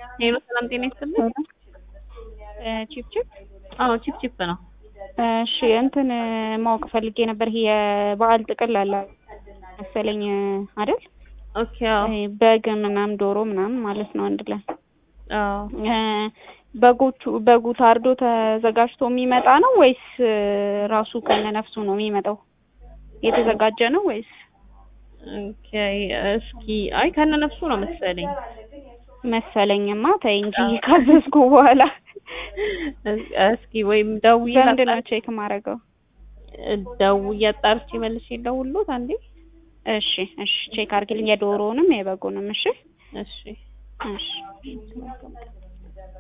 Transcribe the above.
ሄሎ ሰላም ጤና ይስጥልኝ። ቺፕ ቺፕ አዎ ቺፕ ቺፕ ነው። እሺ እንትን ማወቅ ፈልጌ ነበር። ይሄ የበዓል ጥቅል አለ መሰለኝ አይደል? ኦኬ አዎ ይሄ በግ ምናምን ዶሮ ምናምን ማለት ነው አንድ ላይ አዎ በጎቹ በጉ ታርዶ ተዘጋጅቶ የሚመጣ ነው ወይስ ራሱ ከነነፍሱ ነው የሚመጣው? የተዘጋጀ ነው ወይስ? ኦኬ እስኪ አይ ከነ ነፍሱ ነው መሰለኝ። መሰለኝማ ተይ እንጂ ካዘዝኩ በኋላ እስኪ ወይም ደውዬ በምንድን ነው ቼክ ማድረገው? ደውዬ አጣርቼ መልሼ ልደውልልዎት አንዴ። እሺ እሺ ቼክ አድርግልኝ የዶሮውንም የበጉንም እሺ እሺ እሺ